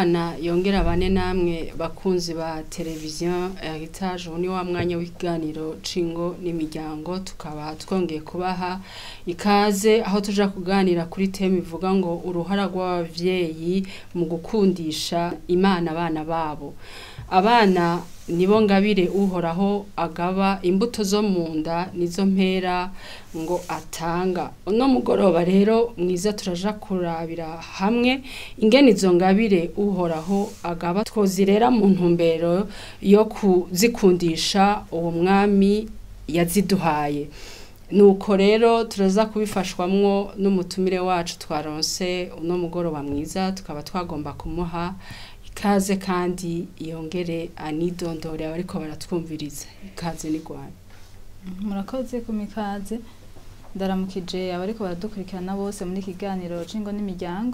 imana yongera bane namwe bakunzi ba televiziyo heritage ubu ni wa mwanya w'ikiganiro cingo n'imiryango tukaba twongeye kubaha ikaze aho tuja kuganira kuri teme ivuga ngo uruhara rw'abavyeyi mu gukundisha imana abana babo abana nibo ngabire uhoraho agaba imbuto zo mu nda nizo mpera ngo atanga uno mugoroba rero mwiza turaja kurabira hamwe ingene izo ngabire uhoraho agaba twozirera mu ntumbero yo kuzikundisha uwo mwami yaziduhaye nuko rero turaza kubifashwamwo n'umutumire wacu twaronse uno mugoroba mwiza tukaba twagomba kumuha ikaze kandi yongere anidondore abariko baratwumviriza ikaze n'igwanya murakoze ku mikaze ndaramukije abariko baradukurikirana bose muri kiganiro cingo n'imiryango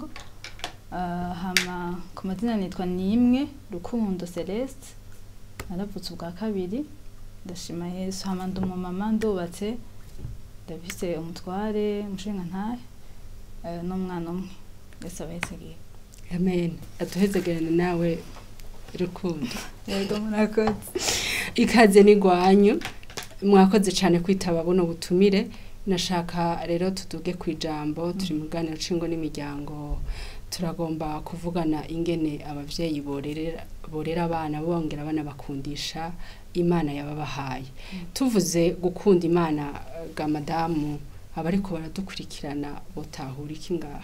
uh, hama ku mazina nitwa nimwe rukundo celeste naravutse ubwa kabiri ndashima yesu hama ndi umumama ndubatse ndafise umutware umushinga ntahe uh, n'umwana umwe yesu abahesegiye amen atuhezegerane nawe rukundo yego murakoze ikaze n'igwanyu mwakoze cyane kwitaba buno butumire nashaka rero tuduge ku ijambo turi mu ganiro cingo n'imiryango turagomba kuvugana ingene abavyeyi borera borera abana bongera abana bakundisha imana yababahaye tuvuze gukunda imana ga madamu abariko baradukurikirana botahura iki ngaha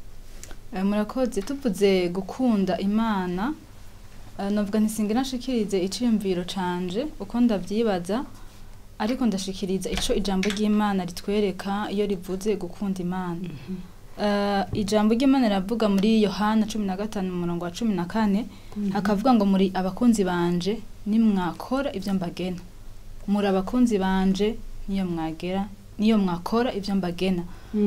murakoze tuvuze gukunda imana navuga ntisinga nashikirize iciyumviro canje uko ndavyibaza ariko ndashikiriza ico ijambo ry'imana ritwereka iyo rivuze gukunda imana ijambo ry'imana riravuga muri yohana cumi na gatanu umurongo wa cumi na kane hakavuga ngo muri abakunzi banje nimwakora ibyo mbagena muri abakunzi banje niyo mwagera niyo mwakora ibyo mbagena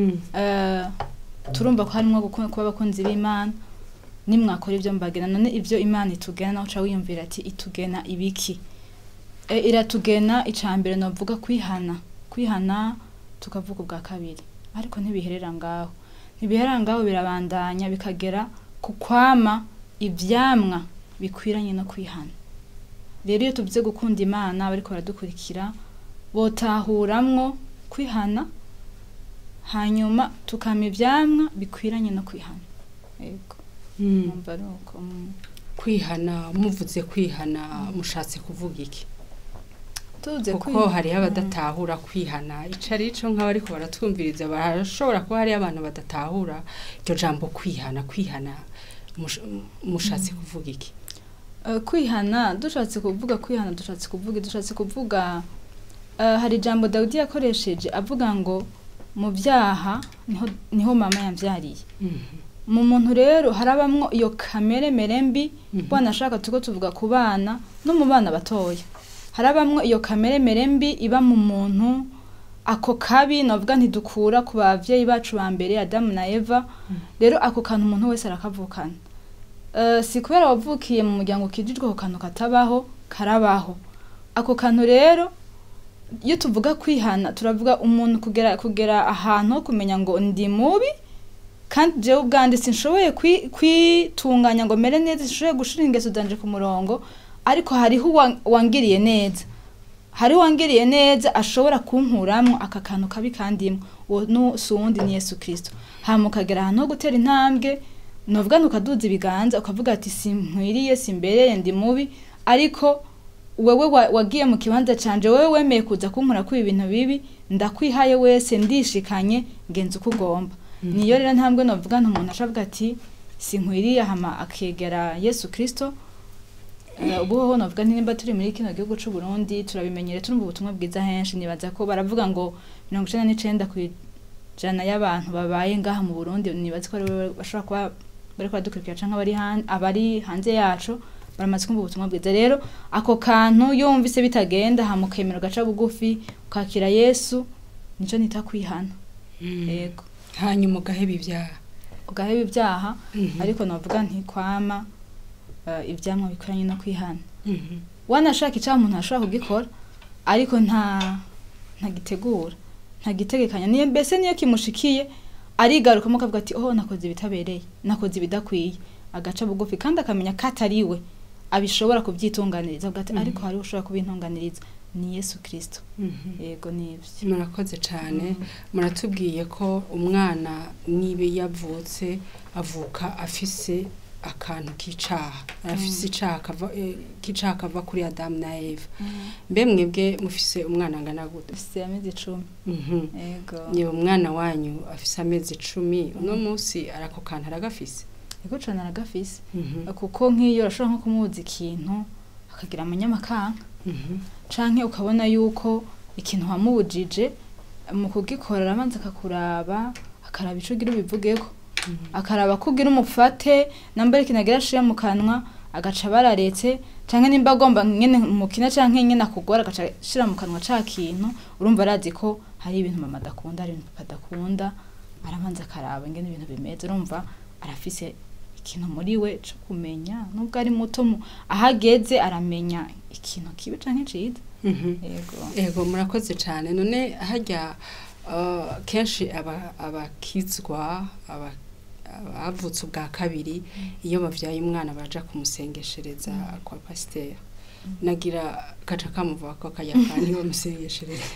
turumva ko harimo kuba abakunzi b'imana nimwakora ibyo mbagena none ibyo imana itugena nawe uca wiyumvira ati itugena ibiki iratugena icambere navuga kwihana kwihana tukavuga ubwa kabiri ariko ntibiherera ngaho ntibiherera ngaho birabandanya bikagera ku kwama ibyamwa bikwiranye no kwihana rero iyo tuvuze gukunda imana bariko baradukurikira botahuramwo kwihana hanyuma tukama ibyamwa bikwiranye no kwihana yego numva ari uko kwihana muvuze kwihana mushatse kuvuga iki tuze kuko hariho abadatahura kwihana ico ari co nk'abariko baratwumviriza barashobora kuba hariho abantu badatahura iryo jambo kwihana kwihana mushatse kuvuga iki kwihana dushatse kuvuga kwihana dushatse kuvuga dushatse kuvuga hari ijambo dawidi yakoresheje avuga ngo mu byaha niho mama yambyariye mu muntu rero harabamwo iyo kamere mere mbi wanashaka tuko tuvuga ku bana no mu bana batoya harabamwo iyo kamere mere mbi iba mu muntu ako kabi navuga ntidukura ku bavyeyi bacu ba mbere adamu na eva rero ako kantu umuntu wese arakavukana si kubera wavukiye mu muryango kijijwe ako kantu katabaho karabaho ako kantu rero iyo tuvuga kwihana turavuga umuntu kugera kugera ahantu ho kumenya ngo ndi mubi kandi jewe ubwanjye sinshoboye kwitunganya ngo mere neza sinshoboye gushira ingeso zanje ku murongo ariko hariho wangiriye neza hariho wangiriye neza ashobora kunkuramwo aka kantu kabi kandimwe uwo si uwundi ni yesu kirisito hama ukagera ahantu ho gutera intambwe novuga ntukaduza ibiganza ukavuga ati sinkwiriye simbereye ndi mubi ariko wewe wagiye mu kibanza canje wewe wemeye kuza kunkura kuri ibintu bibi ndakwihaye wese ndishikanye ngenza uko ugomba niyo rero ntambwe novuga nti umuntu ashavuga ati sinkwiriye hama akegera yesu kirisito ubu hoho novuga nimba turi muri kino gihugu c'u Burundi turabimenyere turumva ubutumwa bwiza henshi nibaza ko baravuga ngo mirongo icenda n'icenda kw'ijana y'abantu babaye ngaha mu Burundi nibaza ko bashobora kuba bariko baradukurikira canke abari abari hanze yacu baramaze kumva ubutumwa bwiza rero ako kantu yumvise bitagenda hamukemera ugaca bugufi ukakira yesu nico nita kwihana yego hanyuma ugaheba ibyaha ugaheba ibyaha ariko navuga ntikwama ibyamwa bikoranye no kwihana wanashaka icyaha umuntu ashobora kugikora ariko nta ntagitegura ntagitegekanya niyo mbese niyo kimushikiye arigarukamo akavuga ati oh nakoze ibitabereye nakoze ibidakwiye agaca bugufi kandi akamenya ko atari we abishobora kubyitunganiriza avuga ati Mhm. ariko hariho ushobora kubintunganiriza ni yesu kirisito Mhm. yego nibyo murakoze cyane muratubwiye ko umwana niba yavutse avuka afise akantu k'icaha afise icaha kava eh, k'icaha kava kuri adamu na eva mbe mwebwe mufise umwana angana gute dufite amezi icumi Mhm. yego yewe umwana wanyu afise amezi icumi uno munsi arako kantu aragafise yego cane aragafise Mhm. kuko nk'iyo urashobora nko kumubuza ikintu akagira amanyamakanga Mhm. canke ukabona yuko ikintu wamubujije mu kugikora arabanza akakuraba akaraba ico ugira ubivugeko Mhm. akaraba ko ugira umufate nambara ikintu agira ashira mu kanwa agaca bararetse canke nimba agomba nyene mukina canke nyene akugora agaca ashira mu kanwa ca kintu urumva arazi ko hari ibintu mama adakunda hari ibintu papa adakunda arabanza akaraba ingene ibintu bimeze urumva arafise ikintu muri we co kumenya nubwo ari muto mu- aho ageze aramenya ikintu kibi canke ciza Mhm. yego ego murakoze cyane none hajya uh, kenshi aba- abakizwa aba- abavutse ubwa kabiri iyo bavyaye umwana baja kumusengeshereza kwa pasiteri nagira gaca kamuvuga ko kajya kandi bamusengeshereza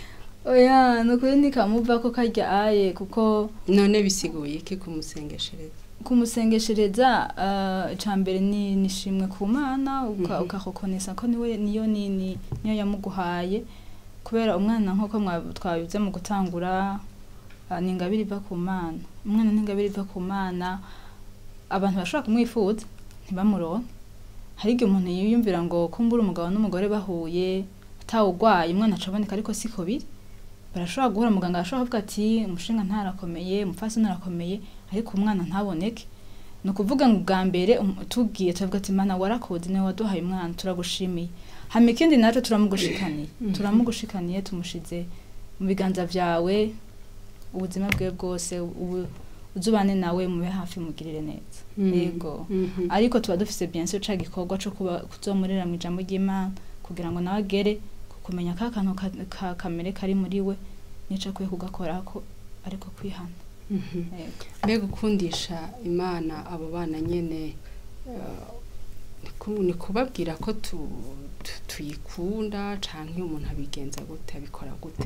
oya ni ukuri ntikamuva ko karya aye kuko none bisiguye iki kumusengeshereza kumusengeshereza uh, icya mbere ni nishimwe ku mana uka- Mhm. ukakokonesa ko niwe niyo nini niyo yamuguhaye kubera umwana nk'uko mwa- twabivuze mu gutangura uh, ni ingabire iva ku mana umwana ni ingabire iva ku mana abantu bashobora kumwifuza ntibamuronke hari igihe umuntu yiyumvira ngo kumbura umugabo n'umugore bahuye atawugwaye umwana acaboneka ariko siko biri barashobora guhura muganga arashobora kuvuga ati umushinga ntarakomeye umupfasoni arakomeye ariko umwana ntaboneke ni ukuvuga ngo ubwa mbere um- tubwiye turavuga ati mana warakoze niwe waduhaye umwana turagushimiye hama ikindi naco turamugushikaniye Mhm. turamugushikaniye tumushize mu biganza vyawe ubuzima bwe bwose ubu uzubane nawe mube hafi mugirire neza yego Mhm. ariko tuba dufise bien sûr ca gikorwa co kuba kuzomurera mu ijambo ry'Imana kugira ngo nawe agere ku kumenya ka kantu ka, ka kamere kari muri we nico akwiye kugakorako ariko kwihana Mhm. yego mbega ukundisha imana abo bana nyene eh, ni ku- ni kubabwira ko tu- tu- tuyikunda canke umuntu abigenza gute abikora gute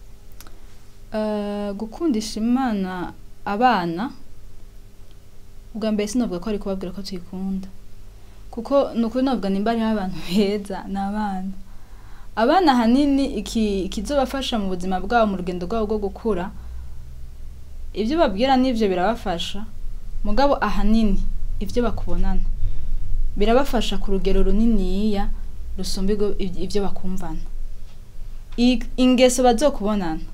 Uh, gukundisha imana abana ubwa mbere sinovuga ko ari kubabwira ko tuyikunda kuko ni ukuri novuga nimba hariho abantu beza ni abana abana ahanini iki- ikizobafasha mu buzima bwabo mu rugendo rwabo rwo gukura ibyo babwira n'ivyo birabafasha mugabo ahanini ibyo bakubonana birabafasha ku rugero runiniya rusumba ibyo- ibyo bakumvana I- ingeso bazokubonana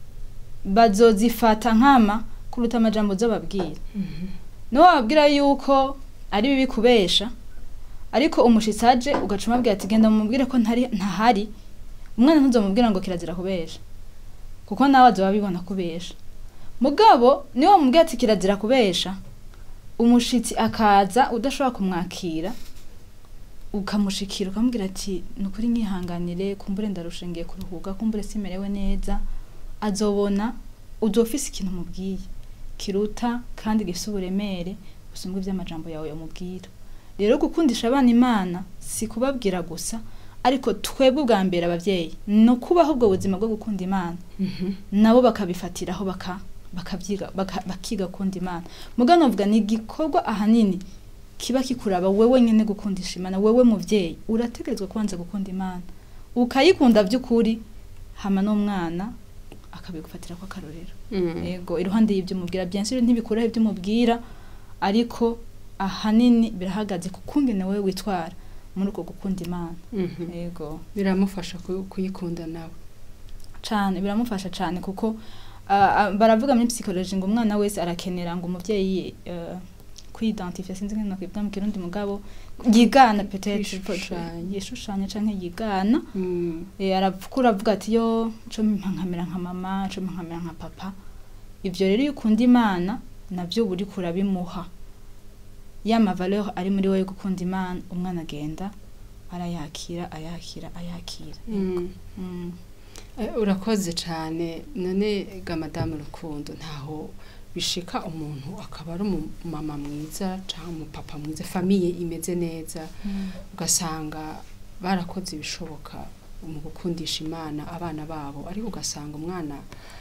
bazozifata nkama kuruta amajambo uzobabwira niwo wababwira yuko ari bibi kubesha ariko umushitsi aje ugaca umubwira ati genda mumubwire ko ntari ntahari umwana ntuzomubwira ngo kirazira kubesha kuko nawe azoba abibona kubesha mugabo niwo wamubwira ati kirazira kubesha umushitsi akaza udashobora kumwakira ukamushikira ukamubwira ati ni ukuri nyihanganire kumbure ndarusha ngiye kuruhuka kumbure simerewe neza azobona uzofise ikintu umubwiye kiruta kandi gifise uburemere busumba ivy'amajambo yawe yamubwira rero gukundisha abana imana si kubabwira gusa ariko twebwe ubwa mbere abavyeyi ni ukubaho ubwo buzima bwo gukunda imana Mhm. nabo bakabifatiraho baka bakavyiga baka, bakiga gukunda imana mugabo novuga ni igikorwa ahanini kiba kikuraba wewe nyene gukundisha imana wewe muvyeyi urategerezwa kubanza gukunda imana ukayikunda vy'ukuri hama n'umwana akabigufatira ko akarorero Mhm. yego iruhande y'ibyo umubwira byinshi ntibikuraho ibyo umubwira ariko ahanini birahagaze ku kungene wewe witwara muri uko gukunda imana Mhm. yego biramufasha ku- kuyikunda nawe cane biramufasha cane kuko ah, ah, baravuga muri psychology ngo umwana wese arakenera ngo umuvyeyi uh, kwidentifia sinzi ngene nakwibwa mu kirundi mugabo yigana peut-être Yishushanya. yishushanya canke yigana Mhm. Eh, arakura avuga ati yo co mpa nkamera nka mama co mpa nkamera nka papa ivyo rero iyo ukunda imana navyo uba uriko urabimuha ya mavaleur ari muri wowe yo gukunda imana umwana agenda arayakira ayakira ayakira Mhm. Mm. Eh, urakoze cyane none ga madamu rukundo ntaho bishika umuntu akaba ari umumama mwiza cyangwa umupapa mwiza famiye imeze neza ugasanga barakoze ibishoboka mu gukundisha imana abana babo ariko ugasanga umwana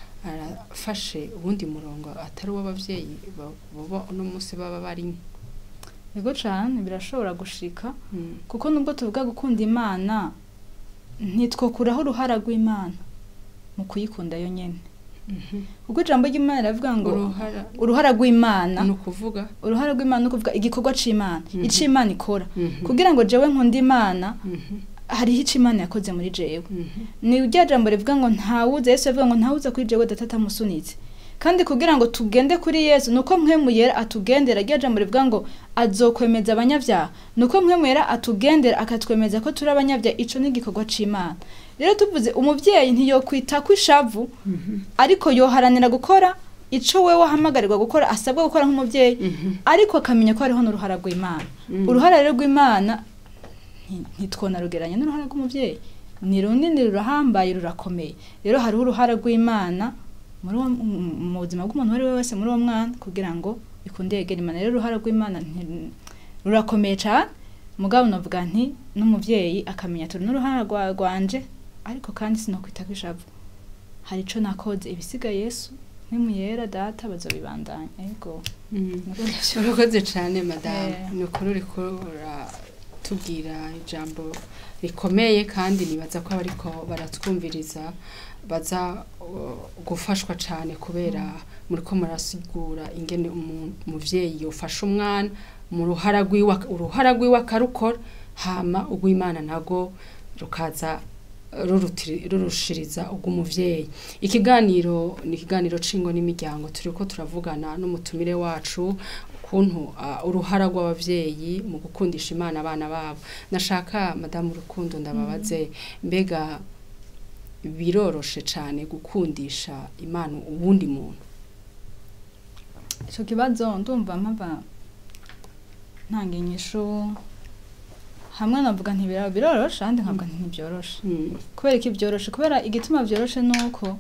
arafashe ubundi murongo atari uw'ababyeyi ba- baba uno munsi baba barimo yego cyane birashobora gushika kuko nubwo tuvuga gukunda imana ntitwokuraho uruhara rw'imana mu kuyikunda yo nyine kuko ijambo ry'imana riravuga ngo uruhara uruhara rw'imana ni ukuvuga uruhara rw'imana ni ukuvuga igikorwa c'imana Mhm. ico imana ikora Mhm. kugira ngo jewe nkunda imana Mhm. hariho ico imana yakoze muri jewe Mhm. ni rya jambo rivuga ngo ntawuze yesu yavuga ngo ntawuze kuri jewe data atamusunitse kandi kugira ngo tugende kuri yesu nuko mpwemu yera atugendera rya jambo rivuga ngo azokwemeza abanyabyaha nuko mpwemu yera atugendera akatwemeza ko turi abanyabyaha ico ni igikorwa c'imana rero tuvuze umuvyeyi ntiyokwita ko ishavu Mhm. ariko yoharanira gukora ico wewe wahamagarirwa gukora asabwa gukora nk'umuvyeyi Mhm. ariko akamenya ko hariho n'uruhara rw'imana Mhm. uruhara rero rw'imana nti- ntitwonarugeranya n'uruhara rw'umubyeyi ni runini rurahambaye rurakomeye rero hariho uruhara rw'imana muri uwo- mu- mu buzima bw'umuntu uwo ari we wese muri uwo mwana kugira ngo ikunde yegera imana rero uruhara rw'imana nti- rurakomeye cyane mugabo navuga nti n'umubyeyi akamenya turi n'uruhara rwa- rwanje ariko kandi sinokwita ko ishavu hari ico nakoze ibisigaye yesu nk'imuyera data bazobibandanya yego Mhm. niko ndavyo- urakoze cyane madamu Eh. ni ukuri uriko uratubwira ijambo rikomeye kandi nibaza ko abariko baratwumviriza baza uh, gufashwa cyane kubera muriko murasigura ingene umu- umuvyeyi yofasha umwana mu ruhara rwiwe ak- uruhara rwiwe akarukora hama urw'imana nago rukaza rurutiri- rurushiriza ubw'umuvyeyi ikiganiro ni ikiganiro cingo n'imiryango turiko turavugana n'umutumire wacu ukuntu uh, uruhara rw'abavyeyi mu gukundisha imana abana babo nashaka madamu rukundo ndababaze mbega biroroshe cyane gukundisha imana uwundi muntu ico kibazo ndumva mpava ntanga inyishu hamwe navuga ntibira biroroshe ahandi nkavuga nti ntibyoroshe Mm. kubera iki byoroshe kubera igituma byoroshe nuko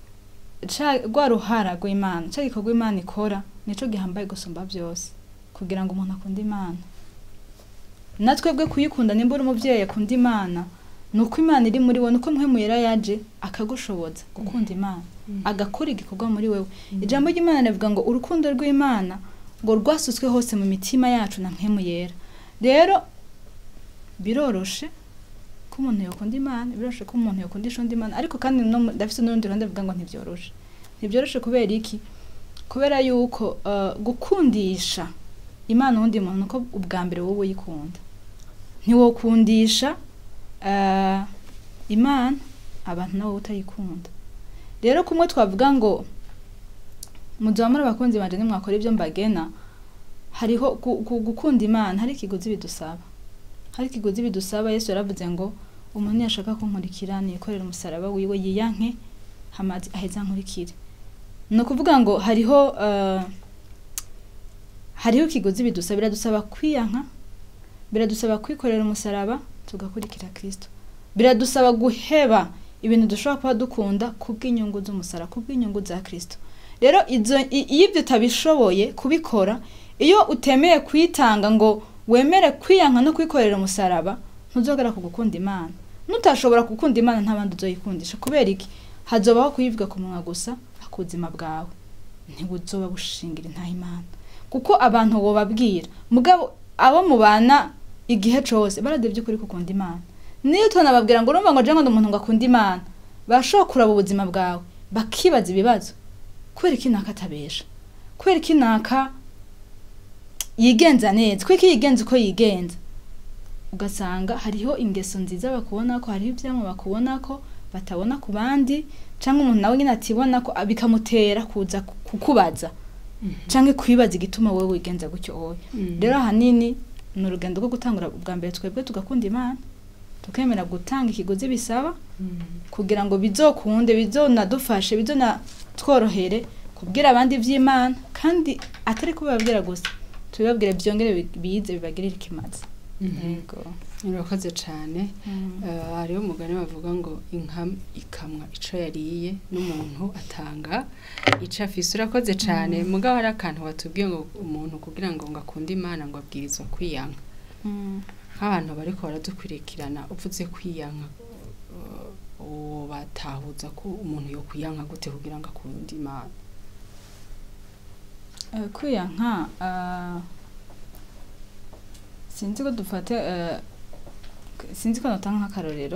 ca rwa ruhara rw'imana ca gikorwa imana ikora nico gihambaye gusumba byose kugira ngo umuntu akunde imana natwebwe kuyikunda nimba uri umuvyeyi akunda imana ni uko imana iri muri wowe nuko mpwemu yera yaje akagushoboza gukunda imana agakora igikorwa muri wewe ijambo ry'imana rivuga ngo urukundo rw'imana ngo rwasutswe hose mu mitima yacu na mpemu yera rero biroroshe ko umuntu yakunda imana biroroshe ko umuntu yakundisha undi imana ariko kandi no mu- ndafise n'urundi ruhande ruvuga ngo ntibyoroshe ntibyoroshe kubera iki kubera yuko uh, gukundisha imana uwundi muntu nuko ubwa mbere wowe uyikunda ntiwokundisha uh, imana abantu nabo utayikunda rero kumwe twavuga ngo muduha muri abakunzi banje nimwakora ibyo mbagena hariho gu- gu- gukunda imana hari ikiguzi bidusaba hari ikiguzi bidusaba yesu yaravuze ngo umuntu niyashaka kunkurikira niyikorera umusaraba wiwe yiyanke hamazi aheza nkurikire ni ukuvuga ngo hariho uh, hariho ikiguzi bidusaba biradusaba kwiyanka biradusaba kwikorera umusaraba tugakurikira kristo biradusaba guheba ibintu dushobora kuba dukunda kubw'inyungu z'umusara kubw'inyungu za kristo rero izo i- iyo ibyo utabishoboye kubikora iyo utemeye kwitanga ngo wemere kwiyanka no kwikorera umusaraba ntuzogera ku gukunda imana nutashobora gukunda imana nta bandi uzoyikundisha kubera iki hazobaho kuyivuga ku munwa gusa akuzima bwawe ntibuzoba bushingira intaha imana kuko abantu wobabwira mugabo abo mubana igihe cose baradevye ukuri gukunda imana niyo tunababwira ngo urumva ngo je ngo ndi umuntu ngo akunda imana bashobora kuraba ubuzima bwawe bakibaza ibibazo kubera iki naka atabesha kubera iki naka yigenza neza kubera iki yigenza uko yigenza ugasanga hariho ingeso nziza bakubona ko hariho ivyamwa bakubona ko batabona ku bandi canke umuntu nawe nyine atibona ko bikamutera kuza ku- kukubaza canke kwibaza igituma wowe wigenza gutyo wowe Mm. rero ahanini ni urugendo rwo gutangura ubwa mbere twebwe tugakunda imana tukemera gutanga ikiguzi bisaba Mm. kugira ngo bizokunde bizonadufashe bizonatworohere kubwira abandi iby'imana kandi atari kubibabwira gusa tubibabwire byongere bi- bize bibagirire ikimazi Mhm. yego urakoze cyane Mm. Eh, hariho umugani bavuga ngo inka ikamwa ico yariye n'umuntu atanga ico afise urakoze cyane mugabo hari akantu watubwiye ngo umuntu kugira ngo ngo akunde imana ngo abwirizwa kwiyanka Mm. nk'abantu bariko baradukurikirana uvuze kwiyanka eh, uwo batahuza ko umuntu yo kwiyanka gute kugira ngo akunde imana Eh, kwiyanka ah, sinzi ko dufate eh, sinzi ko notanga nk'akarorero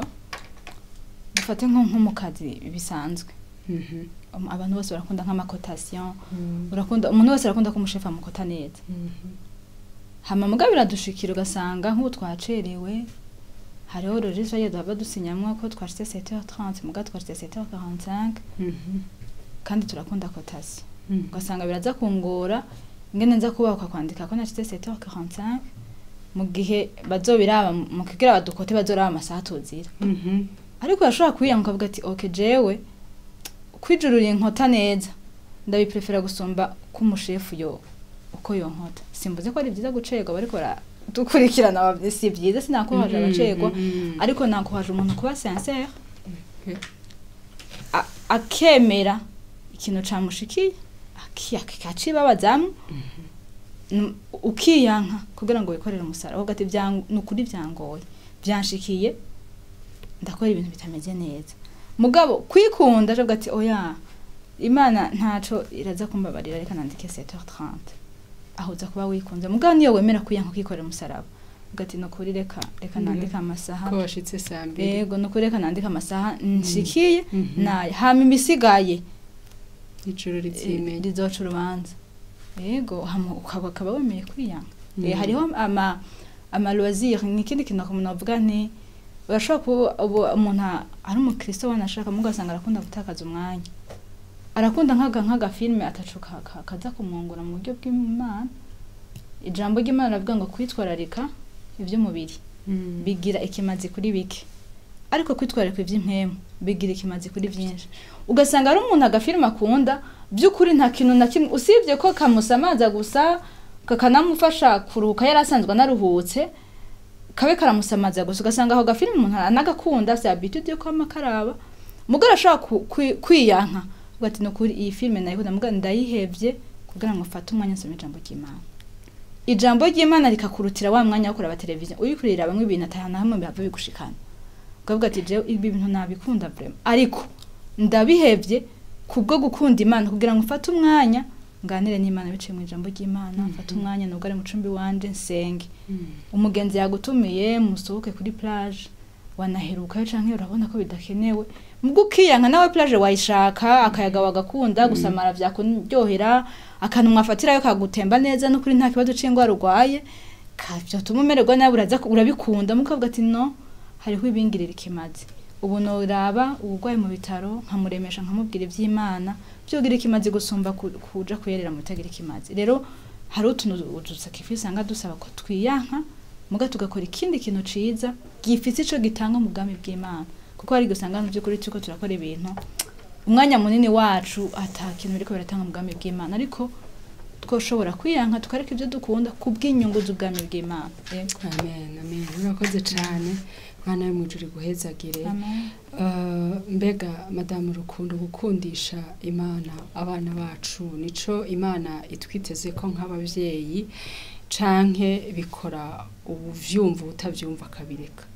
dufate nko nko mu kazi bisanzwe Mhm. Um, abantu bose barakunda nk'amakotasiyo urakunda umuntu wese arakunda ko umushefu amukota neza Mhm. hama mugabo biradushikira ugasanga nk'ubu twacerewe hariho registre ye duhava dusinyamwo ko twashitse 7h30 mugabo twashitse 7h45 Mhm. kandi turakunda kotasiyo Mhm. ugasanga biraza kungora ingene nza kubaka kwandika ko nashitse 7h45 mu gihe bazobiraba mu kigira badukote bazoraba amasaha tuzira Mhm. ariko urashobora kuyiyanka ukavuga ati ok jewe kwijurura inkota neza ndabiprefera gusumba ko umushefu yo uko yonkota simbuze ko ari byiza gucerwa bariko baradukurikirana bab- si byiza sinakuhaje Mhm. abacerwa Mhm. ariko nakuhaje umuntu kuba sincere Okay. a- akemera ikintu camushikiye aki- akacibabazamwo Nu- ukiyanka kugira ngo wikorere umusaraba uvuga ati "Byan- ni ukuri byangoye byanshikiye ndakora ibintu bitameze neza mugabo kwikunda avuga ati oya imana ntaco iraza kumbabarira reka nandike 7h30 aho uza kuba wikunze mugabo niyo wemera kwiyanka ukikorera umusaraba uvuga ati ni ukuri reka reka Mhm. nandike amasaha ko washitse saa mbiri yego ni ukuri reka nandike amasaha nshikiye Mhm. naye hama imisigaye ijoro rivyimenya rizoca urubanza yego hama ukaba ukaba wemeye kwiyanga Mhm. Eh, hariho ama ama loisir ni ikindi kintu umuntu avuga nti urashobora kuba ubu umuntu a- ari umukristo wanashaka mugo asanga arakunda gutakaza umwanya arakunda nk'aga nk'aga filme atacu ka- ka- kaza kumwungura mu buryo bw'imana ijambo ry'imana ravuga ngo kwitwararika iby'umubiri Mhm. bigira ikimazi kuri bike ariko kwitwararika iby'impemu bigira ikimazi kuri byinshi ugasanga ari umuntu agafilime akunda by'ukuri nta kintu na kimwe usibye ko kamusamaza gusa kakanamufasha kuruhuka yari asanzwe anaruhutse kabe karamusamaza gusa ugasanga ako gafilime umuntu anagakunda afite habitude yo kwama karaba mugore ashobora ku- kwi- kwiyanka uvuga ati ni ukuri iyi filime nayikunda mugabo ndayihebye kugira ngo mfate umwanya nsome ijambo ry'imana ijambo ry'imana rikakurutira wa mwanya wo kureba televiziyo uri kurira bamwe ibintu atahana hamwe bihava bigushikana ukavuga ati jewe ibi bintu nabikunda vrema ariko ndabihevye kubwo gukunda imana kugira ngo mfate umwanya nganire n'imana biciye mu ijambo ry'imana Mhm. mfate umwanya nubwo ari mu cumbi wanje nsenge Mhm. umugenzi yagutumiye musohoke kuri plage wanaherukayo canke urabona ko bidakenewe mubwo ukiyanka nawe plage wayishaka akayaga wagakunda gusamara vyakuryohera akantu mwafatirayo kagutemba neza n'ukuri nta kibazo c'ingwara urwaye vyotuma umererwa nawe uraza ku- urabikunda mukavuga ati no hariho ibingirira ikimazi ubu noraba uburwayi mu bitaro nkamuremesha nkamubwira ivy'imana vyogira ikimazi gusumba ku- kuja kuyerera mu bitagira ikimazi rero hari utuntu udusakrifice usanga dusaba ko twiyanka muga tugakora ikindi kintu ciza gifise ico gitanga mu bwami bw'imana kuko hari gusanga mu by'ukuri turiko turakora ibintu umwanya munini wacu ata kintu biriko biratanga mu bwami bw'imana ariko twoshobora kwiyanka tukareka ibyo dukunda ku bw'inyungu z'ubwami bw'imana Yego. amen amen urakoze cyane mwana yo mwijuru guhezagire Amen. Uh, mbega madamu rukundo gukundisha imana abana bacu nico imana itwiteze ko nk'abavyeyi canke bikora ubuvyumva utavyumva akabireka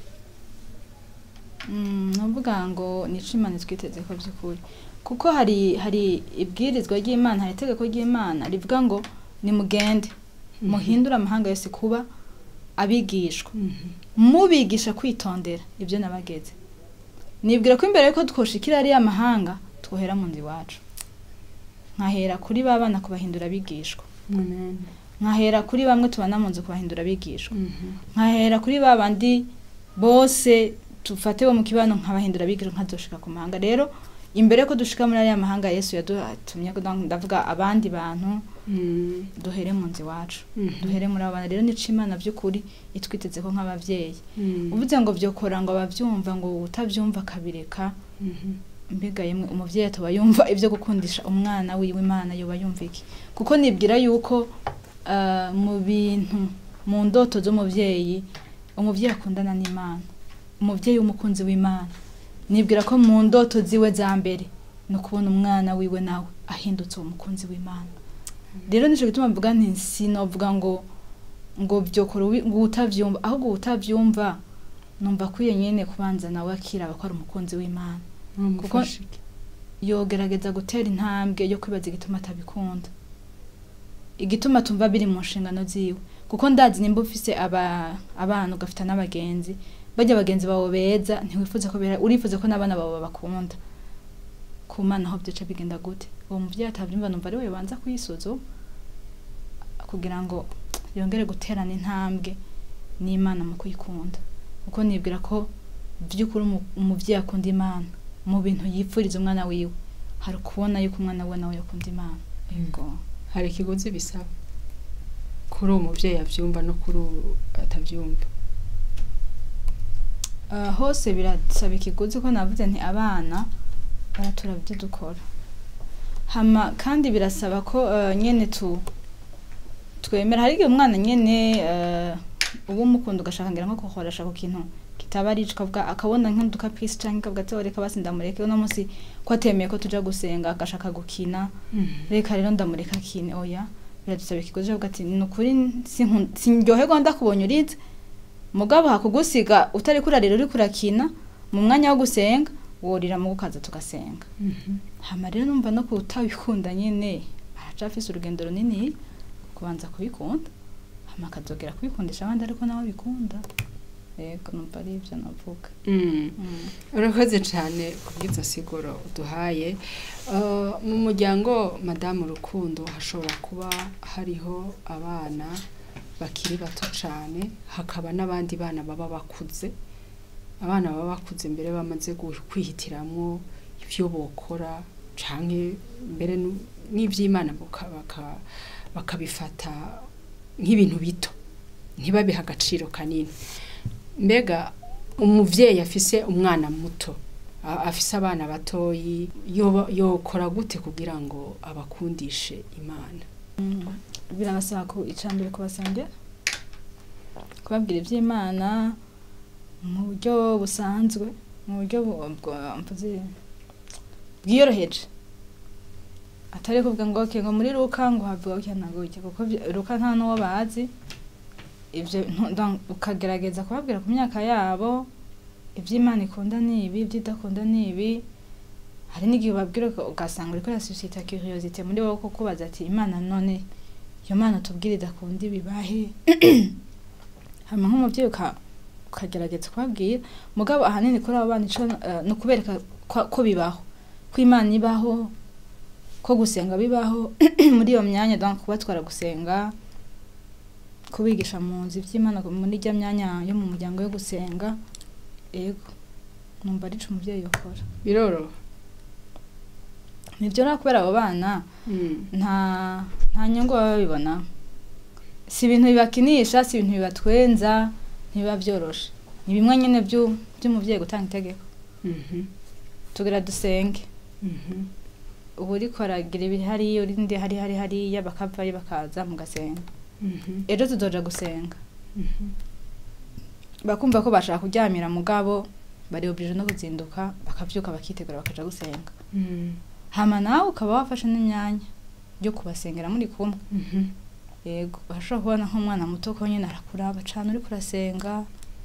Mm, nuvuga ngo nico imana twiteze ko by'ukuri kuko hari hari ibwirizwa ry'imana hari itegeko ry'imana rivuga ngo nimugende muhindure amahanga yose kuba abigishwa Mhm. mubigisha kwitondera ibyo nabageze nibwira ko imbere yuko twoshikira ariya mahanga twohera mu nzu iwacu nkahera kuri ba bana kubahindura abigishwa amen nkahera kuri bamwe tubana mu nzu kubahindura abigishwa Mhm. nkahera kuri ba bandi bose tufate bo mu kibano nkabahindura abigishwa nkazoshika ku mahanga rero imbere yuko dushika muri ariya mahanga yesu yadutumye ndavuga abandi bantu Mhm. duhere mu nzu iwacu Mhm. duhere muri abo bana rero nico imana by'ukuri itwiteze ko nk'abavyeyi Mhm. uvuze ngo byokora ngo abavyumva ngo utavyumva akabireka Mhm. mbega yemwe umuvyeyi atoba yumva ivyo gukundisha umwana wiwe imana yoba yumva iki kuko nibwira yuko ah, mu bintu mu ndoto z'umuvyeyi umuvyeyi akundana n'imana umuvyeyi w'umukunzi w'imana nibwira ko mu ndoto ziwe za mbere ni ukubona umwana wiwe nawe ahindutse uwo mukunzi w'imana rero nico gituma mvuga nti sinovuga ngo ngo vyokora ubi- ngo utavyumva ahubwo utavyumva numva akwiye nyene kubanza nawe akiraba ko ari umukunzi w'imana Mwamufasha iki? yogerageza gutera intambwe yo kwibaza igituma atabikunda igituma tumva biri mu nshingano ziwe kuko ndazi nimba ufise aba, abana ugafita n'abagenzi bajya abagenzi bawe beza ntiwifuza ko bera- urifuza ko n'abana bawe babakunda ku mana aho byoca bigenda gute uwo muvyeyi atavyumva numva ari we banza kuyisuzuma kugira ngo yongere guterana intambwe n'imana mu kuyikunda kuko nibwira ko by'ukuri umu- umuvyeyi akunda imana mu bintu yipfuriza umwana wiwe hari ukubona yuko umwana we nawe yakunda imana yego hari ikiguzi bisaba kuri uwo muvyeyi avyumva no kuri uwo atavyumva Uh, hose birasaba ikiguzi ko navuze nti abana baratura ibyo dukora hama kandi birasaba ko uh, nyene tu twemera hari igihe umwana nyene uh, uba umukunda ugashaka ngira nko kuhoresha ku kintu kitaba ari ukavuga akabona nk'udukapisi canke akavuga ati "Oh, reka basi ndamureke uno munsi ko atemeye ko tuja gusenga agashaka gukina reka rero ndamureka akine oya biradusaba ikiguzi cyo kuvuga ati ni ukuri sinkun- sinryoherwa ndakubonye urize mugabo hakugusiga utari kurarira uri kurakina mu mwanya wo gusenga worira mu gukaza tugasenga hama rero numva no kutabikunda nyene aracafise urugendo runini kubanza kubikunda hama akazogera kubikundisha abandi ariko nawe bikunda yego numva ari ivyo navuga Mm. Mm. urakoze cyane ku bw'izo siguro uduhaye Uh, mu muryango madamu rukundo hashobora kuba hariho abana bakiri bato cyane hakaba n'abandi bana baba bakuze abana baba bakuze mbere bamaze gu- kwihitiramwo ibyo bokora canke mbere nu- n'ivy'imana baka- baka- bakabifata nk'ibintu bito ntibabihe agaciro kanini mbega umuvyeyi afise umwana muto a- afise abana batoyi yoba- yokora gute kugira ngo abakundishe imana birabasaba ku icambere kubasengera kubabwira iby'imana mu buryo busanzwe mu buryo bu- bwa- mvuze bwiyoroheje atari kuvuga ngo okay, ngo muri ruka ngo havuga gutya na gutya kuko vy- ruka nta n'uwo bazi ivyo ntu- donc ukagerageza kubabwira ku myaka yabo iby'imana ikunda ni ibi iby'idakunda ni ibi hari n'igihe ubabwira uka- ugasanga uriko urasusita curiosité muri wowe ko kubaza ati imana none iyo mana tubwire idakunda ibibahe hama nk'umuvyeyi uka- ukagerageza kubabwira mugabo ahanini kuri abo bana ico eh, ni ukubereka ko ko bibaho ko imana ibaho ko gusenga bibaho muri iyo myanya donc kubatwara gusenga kubigisha mu nzu ivy'imana muri rya myanya yo mu muryango yo gusenga ego numva arico umuvyeyi yokora biroroha nivyo rero kubera abo bana nta nta nyungu baba babibona si ibintu bibakinisha si ibintu bibatwenza ntibiba byoroshe ni bimwe nyine byu- by'umuvyeyi gutanga itegeko Mhm, tugira dusenge mhm. ubu uriko aragira ibiri hariya urindi hari hari hariya bakavayo bakaza mugasenga Mhm, ejo tuzoja gusenga mhm. bakumva ko bashaka kuryamira mugabo bari oblige no kuzinduka bakavyuka bakitegura bakaja gusenga Mhm, hama nawe ukaba wafashe n'imyanya yo kubasengera muri kumwe mhm. yego urashobora kubona nk'umwana muto ko nyine arakuraba cane uriko urasenga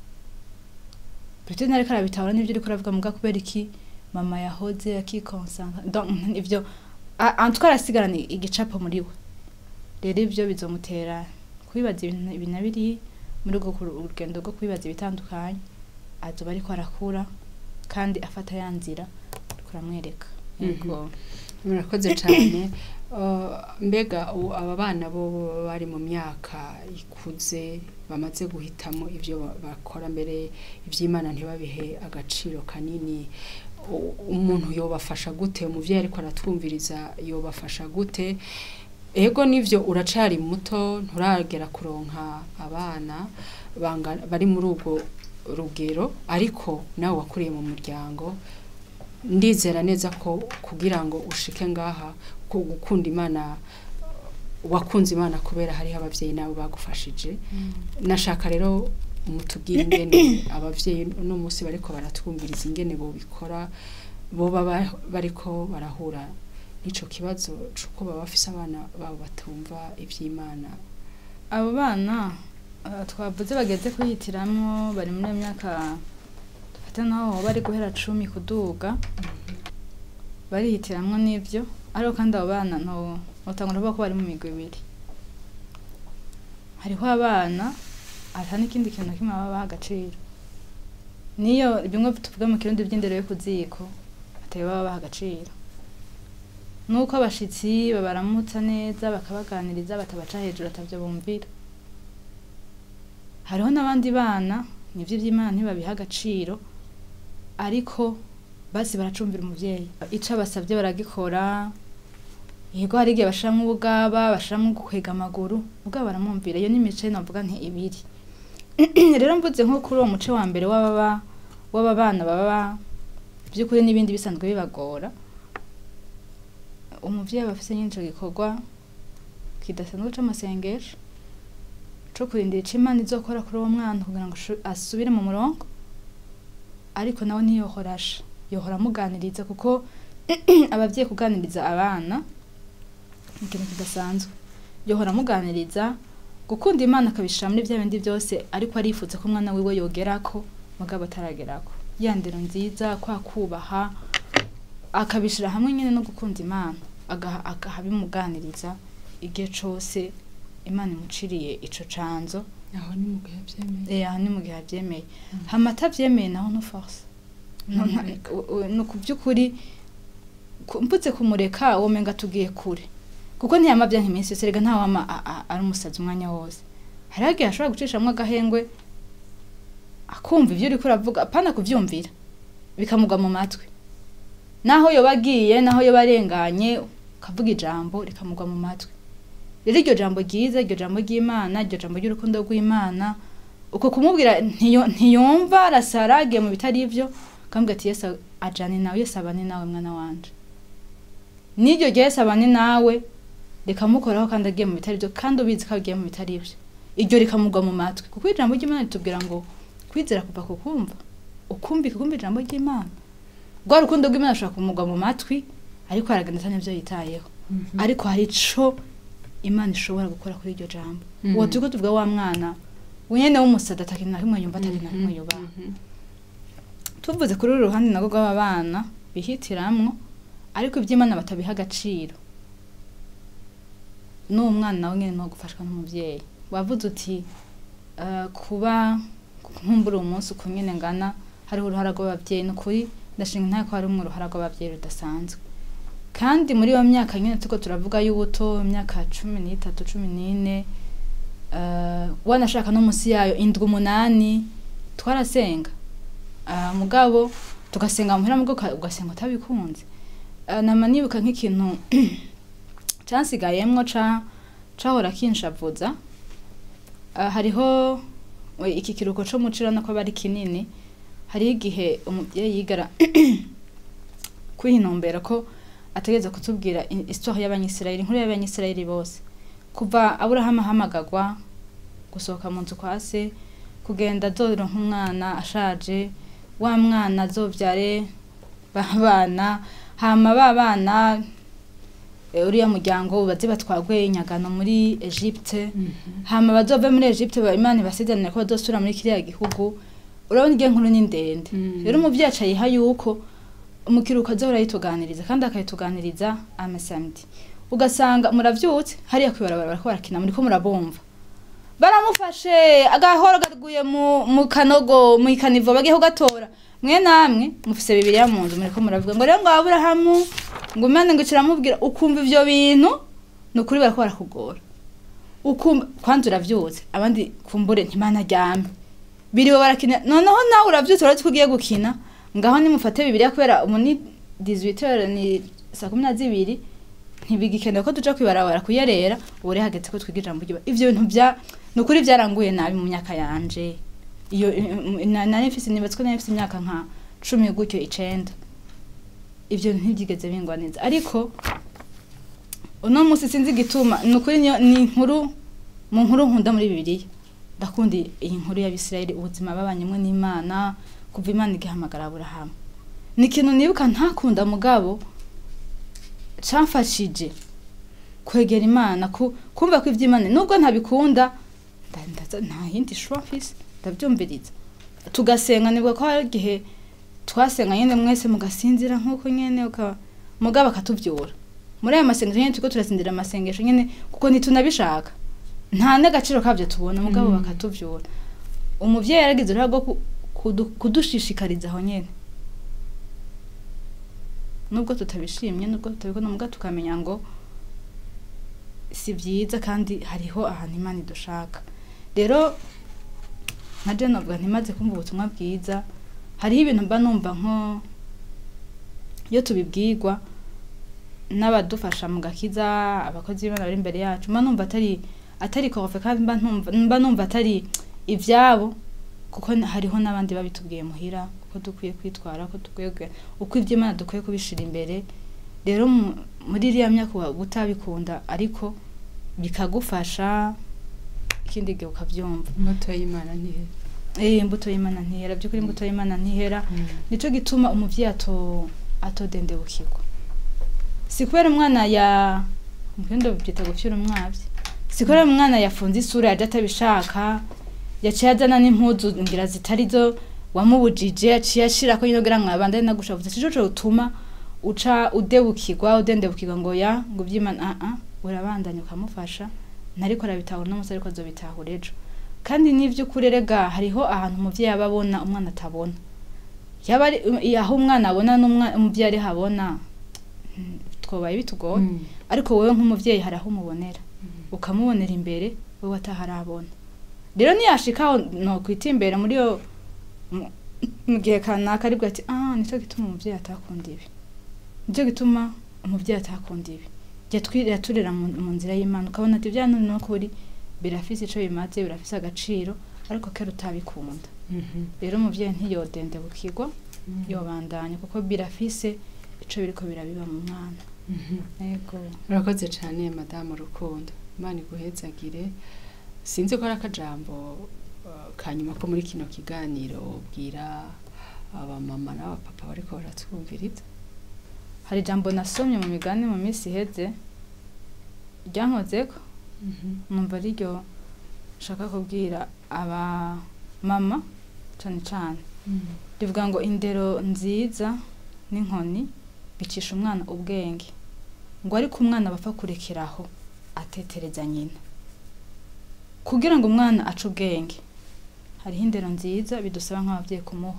peut-être ntariko arabitahura n'ivyo uriko uravuga muga kubera iki mama yahoze akikonsantra donc ivyo a- en tout cas arasigarana igicapo muri we rero ivyo bizomutera kwibaza ibintu ibi na biri muri urwo ku- urugendo rwo kwibaza ibitandukanye azoba ariko arakura kandi afata ya nzira uriko uramwereka yego murakoze cyane Uh, mbega ubu aba bana bo baba bari mu myaka ikuze bamaze guhitamo ibyo ba- bakora mbere iby'imana ntibabihe agaciro kanini U- umuntu yobafasha gute umuvyeyi ariko aratwumviriza yobafasha gute ego nivyo uracari muto nturagera kuronka abana bangana- bari muri ubwo rugero ariko nawe wakuriye mu muryango ndizera neza ko kugira ngo ushike ngaha ku gukunda imana wakunze imana kubera hariho ababyeyi nawe bagufashije nashaka rero mutubwire ingene abavyeyi uno munsi bariko baratwumviriza ingene bobikora boba ba- bariko barahura n'ico kibazo c'uko baba bafise abana babo batumva ivy'imana abo bana eh, twavuze bageze kuyitiramwo bari muri iyo myaka dufate naho bari guhera cumi kuduga barihitiramwo n'ibyo ariko kandi abo bana no notangura kuvuga ko bari mu migwi ibiri hariho abana ata n'ikindi kintu na kimwe baba baha agaciro niyo bimwe tuvuga mu kirundi by'indero yo ku ziko atari baba baha agaciro nuko abashitsi babaramutsa neza bakabaganiriza batabaca hejuru atavyo bumvira hariho n'abandi bana nivyo vy'imana ntibabiha agaciro ariko basi baracumvira umuvyeyi ico abasavye baragikora yego hari igihe bashiramwo ubugaba bashiramwo gukwega amaguru ubwabo baramwumvira iyo n'imice navuga nti ibiri rero mvuze nko kuri uwo muce wa mbere w'ababa w'aba bana baba by'ukuri n'ibindi bisanzwe bibagora umuvyeyi aba afise nyine ico gikorwa kidasanzwe c'amasengesho co kurindira ico imana izokora kuri uwo mwana kugira ngo ashu- asubire mu murongo ariko nawe ntiyohora asha yohora amuganiriza kuko abavyeyi kuganiriza abana ni ikintu kidasanzwe yohora amuganiriza gukunda imana akabishira muri vya bindi byose ariko arifuza ko umwana wiwe yogerako mugabo ataragerako ya ndero nziza kwa kubaha akabishira hamwe nyine no gukunda imana agaha agaha bimuganiriza igihe cose imana imuciriye ico canzo aho ni mu gihe vyemeye eh aha ni mu gihe avyemeye hama atavyemeye naho no force No- nta- Ntamureka. u- u- ni ku by'ukuri ku- mbutse kumureka womenga tugiye kure kuko ntiyama byanka iminsi yose rega ntawama a- a- ari umusazi umwanya wose hariho igihe ashobora gucishamwo agahengwe akumva ivyo uriko uravuga apana kuvyumvira bikamugwa mu matwi naho yoba agiye naho yoba arenganye ukavuga ijambo rikamugwa mu matwi rero iryo jambo ryiza iryo jambo ry'imana iryo jambo ry'urukundo rw'imana uko kumubwira ntiyo- ntiyumva arasara agiye mu bitari ivyo akambwira ati yesu ajane nawe yesu abane nawe mwana wanje n'iryo rya yesu abane nawe rikamukoraho kandi agiye mu bitari ivyo kandi ubizi ko agiye mu bitari ivyo iryo rikamugwa mu matwi kuko ijambo ry'imana ritubwira ngo kwizera kuva ku kumva ukumvika ukumva ijambo ry'imana rwa rukundo rw'imana rushobora kumugwa mu matwi ariko aragenda ata n'ivyo yitayeho ariko hari ico imana ishobora gukora kuri iryo jambo Mhm. uwo turiko tuvuga wa mwana wenyene w'umusada atakintu na kimwe yumva atakintu na kimwe yubaha tuvuze kuri uru ruhande nabwo rw'aba bana bihitiramwo ariko iby'imana batabiha agaciro n'uwo mwana nawe nyine no gufashwa n'umuvyeyi wavuze uti eh, kuba nkumbura uwo munsi uko nyine ngana hariho uruhara rw'abavyeyi ni ukuri ndashinga ntayo ko harimwo uruhara rw'abavyeyi rudasanzwe kandi muri iyo myaka nyine turiko turavuga y'ubuto imyaka cumi n'itatu cumi n'ine eh, wanashaka no munsi yayo indwi umunani twarasenga Ah, mugabo tugasenga muhira mugo uka- ugasenga utabikunze Ah, nama nibuka nk'ikintu cansigayemwo ca cahora kinshavuza Ah, hariho we, iki kiruko co mucira nako aba ari kinini hariho igihe umuvyeyi yigara kwihinombera ko ategereza kutubwira i- histoire y'abanyisirayeli inkuru y'abanyisirayeli bose kuva aburahamu ahamagagwa gusohoka mu nzu kwa se kugenda azoronka umwana ashaje wa mwana azovyare ba bana hama ba bana eh, uriya muryango baze batwagwe inyagano muri Egypte hama bazove muri Egypte ba Imana ibasezerane ko bazosubira muri kiriya gihugu urabona igihe nkuru ni ndende Mm. rero umuvyeyi aca yiha yuko umukiruko azohora yituganiriza kandi akayituganiriza amasamedi ugasanga muravyutse hariya kwibarabara bariko barakina muriko murabumva baramufashe agahoro gaguye mu, mu kanogo mu ikanivo bagiye kugatora mwe namwe mufise bibiriya mu nzu muriko muravuga ngo rero ngo aburahamu ngo imana ngo kiramubwira ukumva ivyo bintu ni ukuri bariko barakugora ukumva kwanza uravyutse abandi kumbure ntimana aryame biriwe barakina noneho nawe uravyutse urazi ko ugiye gukina ngaho nimufate bibiriya kubera umu ni 18 ni saa kumi na zibiri ntibigikenewe ko tuja kwibarabara kuyerera ubu rero hageze ko twiga ijambo ry'Imana. ivyo bintu bya ni ukuri byaranguye nabi mu myaka yanje iyo na- nari mfise nibatswe nari mfise imyaka nka cumi gutyo icenda ivyo bintu ntibyigeze bingwa neza ariko uno munsi sinzi igituma ni ukuri niyo- ni inkuru mu nkuru nkunda muri bibiliya ndakunda iyi nkuru y'abisirayeli ubuzima babanyemo n'imana kuva imana igihamagara aburahamu ni ikintu nibuka ntakunda mugabo camfashije kwegera imana ku- kumva ko iby'imana nubwo ntabikunda nda- ndaza- nta yindi shuwa mfise ndabyumviriza tugasenga nibwo ko hari igihe twasenga nyine mwese mugasinzira nk'uko nyine uka- mugabo akatubyura muri ayo masengesho nyine turiko turasindira amasengesho nyine kuko ntitunabishaka nta n'agaciro kabyo tubona mugabo Mm. bakatubyura umuvyeyi yaragize uruhare rwo ku- kudu- kudushishikariza aho nyene nubwo tutabishimye nubwo tutabikunda mugabo tukamenya ngo si byiza kandi hariho ahantu imana idushaka rero nka je novuga ntimaze kumva ubutumwa bwiza hariho ibintu mba numva nko iyo tubibwirwa n'abadufasha mu gakiza abakozi b'imana bari imbere yacu mba numva atari atari korofe kandi mba numva mba numva atari ibyabo kuko n- hariho n'abandi babitubwiye muhira uko dukwiye kwitwara uko dukwiye kwe- uko iby'imana dukwiye kubishira imbere rero mu- muri iriya myaka uba utabikunda ariko bikagufasha ikindi gihe ukabyumva imbuto y'imana ntihera eh imbuto y'imana ntihera by'ukuri imbuto y'imana ntihera nico gituma umuvyeyi ato atodendebukirwa si kubera umwana ya mukindo byita gufyura umwavyi si kubera umwana yafunze isura yaje atabishaka yaciye azana n'impuzu ngira zitari zo wamubujije yaciye ashirako nyine kugira ngo abandane nagushavuze sico co utuma uca udebukirwa udendebukirwa ngo ya ngo ivy'imana ah ah urabandanya ukamufasha ntariko arabitahura uno munsi ariko azobitahura ejo kandi n'ivy'ukuri erega hariho ahantu umuvyeyi aba abona umwana atabona yaba ari aho umwana abona n'umwana umuvyeyi ari habona mm, twobaye bitugoye ariko wowe nk'umuvyeyi hari aho umubonera ukamubonera imbere wowe ataharabona rero niyashikaho nokwita imbere muri yo mu- mu gihe kanaka aribwo ati ah nicyo gituma umuvyeyi atakunda ibi nicyo gituma umuvyeyi atakunda ibi yatwi- yaturera mu mu nzira y'imana ukabona ati bya none nukuri birafise ico bimaze birafise agaciro ariko kera utabikunda rero umuvyeyi ntiyodendebukirwa yobandanya kuko birafise ico biriko birabiba mu mwana yego urakoze cyane madamu rukundo imana iguhezagire sinzi ko ari akajambo uh, kanyuma ko muri kino kiganiro ubwira abamama n'abapapa bariko baratwumviriza hari ijambo nasomye mu migani mu minsi iheze ryankozeko numva ariryo nshaka kubwira aba mama cane cane rivuga ngo indero nziza n'inkoni bicisha umwana ubwenge ngo ariko umwana bapfa kurekeraho atetereza nyina kugira ngo umwana ace ubwenge hariho indero nziza bidusaba nk'ababyeyi kumuha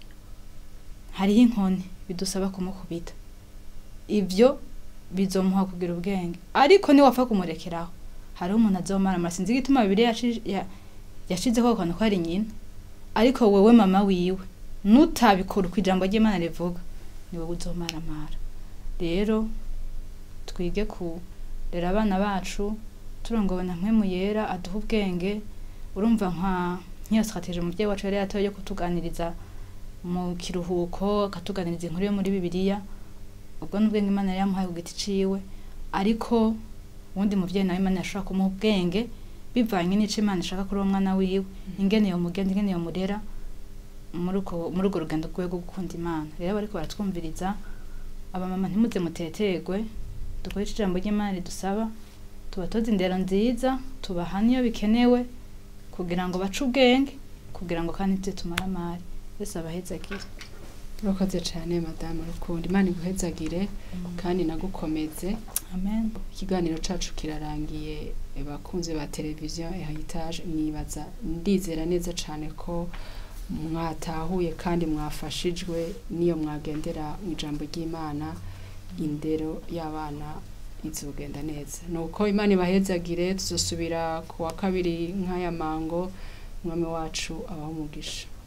hariho inkoni bidusaba kumukubita ibyo bizomuha kugira ubwenge ariko niwapfa kumurekeraho hariho umuntu azomara amara sinzi igituma bibiri yashizeho ako kantu ko ari nyina ariko wewe mama wiwe nutabikora uko ijambo ry'imana rivuga ni wowe uzomaramara rero twige kurera abana bacu turongowe na mpwemu yera aduha ubwenge urumva nka nk'iyo strategie umubyeyi wacu yari yatoye yo kutuganiriza mu kiruhuko akatuganiriza inkuru yo muri bibiliya ubwo n'ubwenge imana yari yamuhaye ku giti ciwe ariko uwundi muvyeyi nawe imana yashobora kumuha ubwenge bivanye n'ico imana ishaka kuri uwo mwana wiwe ingene yomugenda ingene yomurera muri uko muri urwo rugendo rwiwe rwo gukunda imana rero bariko baratwumviriza abamama ntimuze muteterwe dukoreshe ijambo ry'imana ridusaba tubatoze indero nziza tubahane iyo bikenewe kugira ngo bace ubwenge kugira ngo kandi ntize tumare amari wese abahezagire urakoze cyane madamu rukundo imana iguhezagire kandi nagukomeze amen ikiganiro cacu kirarangiye bakunze ba televiziyo ehayitaje nibaza ndizera neza cyane ko mwatahuye kandi mwafashijwe n'iyo mwagendera mu ijambo ry'imana indero y'abana izogenda neza ni uko imana ibahezagire tuzosubira ku wa kabiri nk'aya mango umwami wacu abaho umugisha